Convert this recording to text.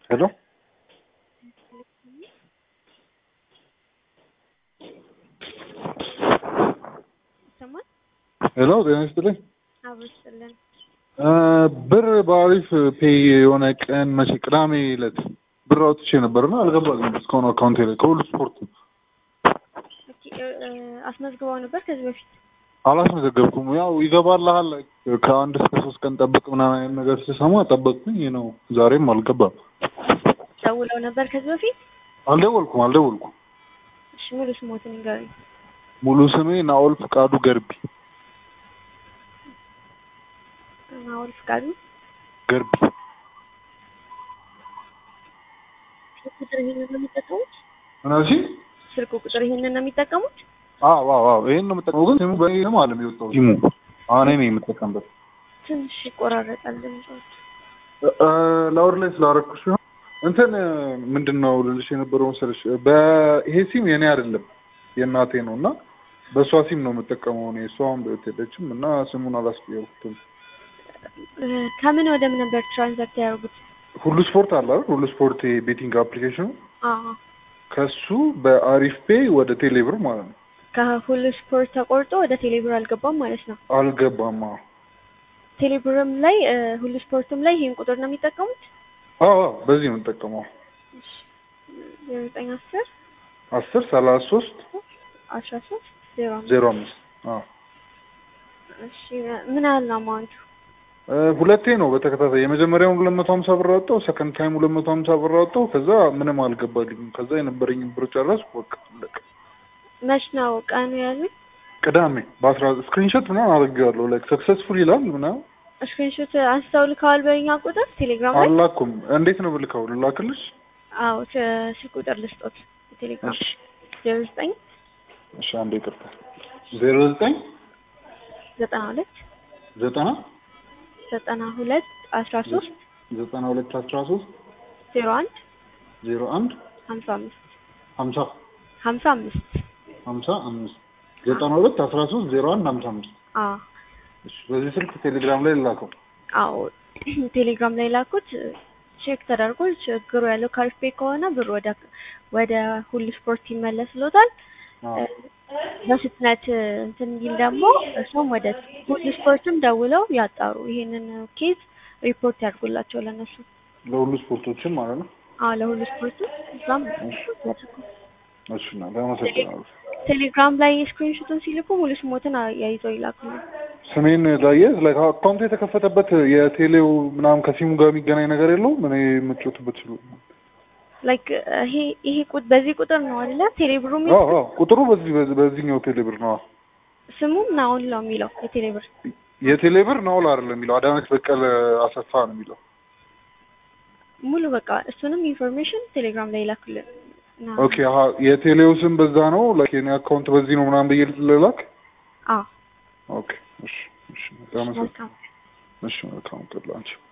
ሄሎ ይሰማል? ሄሎ ጤና ይስጥልኝ። አብሮ ይስጥልን። ብር በአሪፍ ፔይ የሆነ ቀን መቼ ቅዳሜ ዕለት ብር አውጥቼ ነበርና አልገባልኝም እስካሁን አካውንቴ ላይ ከሁሉ ስፖርት ነው። ኦኬ፣ እ፣ አስመዝግበው ነበር ከዚህ በፊት? አላስመዘገብኩም። ያው ይገባልሃል ከአንድ እስከ ሶስት ቀን ጠብቅ ምናምን አይነት ነገር ስሰማ ጠበቅኩኝ ነው። ዛሬም አልገባም። ደውለው ነበር ከዚህ በፊት? አልደወልኩም አልደወልኩም። እሺ፣ ሙሉ ስሞትን ንገሩኝ። ሙሉ ስሜ ናኦል ፍቃዱ ገርቢ ናኦል ፍቃዱ። ገርቢ። ስልክ ቁጥር ይሄንን ነው የሚጠቀሙት? ምናሲ ስልክ ቁጥር ይሄንን ነው የሚጠቀሙት? አዎ አዎ አዎ ይሄን ነው የምጠቀመው። ግን ስሙ በእኔ ነው አለም የወጣው ሲሙ አሁን እኔ የምጠቀምበት ትንሽ ይቆራረጣል ድምጾች። ላወር ላይ ስላደረኩሽ ሲሆን እንትን ምንድን ነው ልልሽ የነበረው መሰለሽ በይሄ ሲም የኔ አይደለም የእናቴ ነው እና በእሷ ሲም ነው የምጠቀመው እኔ እሷም በህይወት የለችም እና ስሙን አላስቀየርኩትም እ፣ ከምን ወደ ምን ነበር ትራንዛክት ያደርጉት? ሁሉ ስፖርት አለ አይደል ሁሉ ስፖርት ቤቲንግ አፕሊኬሽኑ አዎ፣ ከሱ በአሪፍ ፔይ ወደ ቴሌብር ማለት ነው ከሁሉ ስፖርት ተቆርጦ ወደ ቴሌብር አልገባም ማለት ነው። አልገባም አዎ ቴሌብርም ላይ እ፣ ሁሉ ስፖርትም ላይ ይሄን ቁጥር ነው የሚጠቀሙት? አዎ አዎ በዚህ ነው የምጠቀመው እሺ፣ ዜሮ ዘጠኝ አስር አስር ሰላሳ ሶስት አስራ ሶስት ዜሮ አምስት ዜሮ አምስት አዎ እሺ ምን ያህል ነው አማውንቱ? እ፣ ሁለቴ ነው በተከታታይ የመጀመሪያውን ሁለት መቶ ሀምሳ ብር አወጣው ሰከንድ ታይም ሁለት መቶ ሀምሳ ብር አወጣው ከዛ ምንም አልገባልኝም ከዛ የነበረኝን ብር ጨረስኩ በቃ አለቀ መች ነው ቀኑ ያሉኝ? ቅዳሜ በአስራ ስክሪንሾት ምናምን አድርጌዋለሁ ላይክ ሰክሰስፉል ይላል ምናምን ስክሪንሾት አንስተው ልከዋል በእኛ ቁጥር ቴሌግራም ላይ? አላኩም እንዴት ነው ብልከው ልላክልሽ አዎ ተ- ስልክ ቁጥር ልስጦት ቴሌግራም እሺ ዜሮ ዘጠኝ እሺ አንዴ ይቅርታ ዜሮ ዘጠኝ ዘጠና ሁለት ዘጠና ዘጠና ሁለት አስራ ሶስት ዘጠና ሁለት አስራ ሶስት ዜሮ አንድ ዜሮ አንድ ሀምሳ አምስት ሀምሳ ሀምሳ አምስት ሀምሳ አምስት ዘጠና ሁለት አስራ ሶስት ዜሮ አንድ ሀምሳ አምስት አዎ እሺ በዚህ ስልክ ቴሌግራም ላይ ልላከው አዎ ቴሌግራም ላይ ላኩት ቼክ ተደርጎ ችግሩ ያለው ካሪፌ ከሆነ ብር ወደ ወደ ሁሉ ስፖርት ይመለስሎታል አዎ በፍጥነት እንትን ቢል ደግሞ እሱም ወደ ሁሉ ስፖርትም ደውለው ያጣሩ ይሄንን ኬዝ ሪፖርት ያድርጉላቸው ለነሱ ለሁሉ ስፖርቶችም ማለት ነው አዎ ለሁሉ ስፖርትም እዛም ሪፖርት ያድርጉ እሺ እና አመሰግናለሁ ቴሌግራም ላይ ስክሪንሾቱን ሲልኩ ሙሉ ስሞትን ያይዘው ይላኩልን ስሜን ላየዝ ላይ አካውንቱ የተከፈተበት የቴሌው ምናምን ከሲሙ ጋር የሚገናኝ ነገር የለውም እኔ የምጮትበት ስሉ ላይክ ይሄ ይሄ ቁጥ በዚህ ቁጥር ነው አይደለ ቴሌብሩ አዎ የሚለው አዎ ቁጥሩ በዚህ በዚህ- በዚህኛው ቴሌብር ነው ስሙም ናውን ነው የሚለው የቴሌብር የቴሌብር ናውል አይደለም የሚለው አዳነች በቀለ አሰፋ ነው የሚለው ሙሉ በቃ እሱንም ኢንፎርሜሽን ቴሌግራም ላይ ይላኩልን እና ኦኬ አሀ የቴሌው ስም በዛ ነው ላይክ የኔ አካውንት በዚህ ነው ምናምን ብዬ ልላክ አዎ ኦኬ እሺ እሺ በጣም አመሰግናለሁ መልካም እሺ መልካም ቀን ላንቺ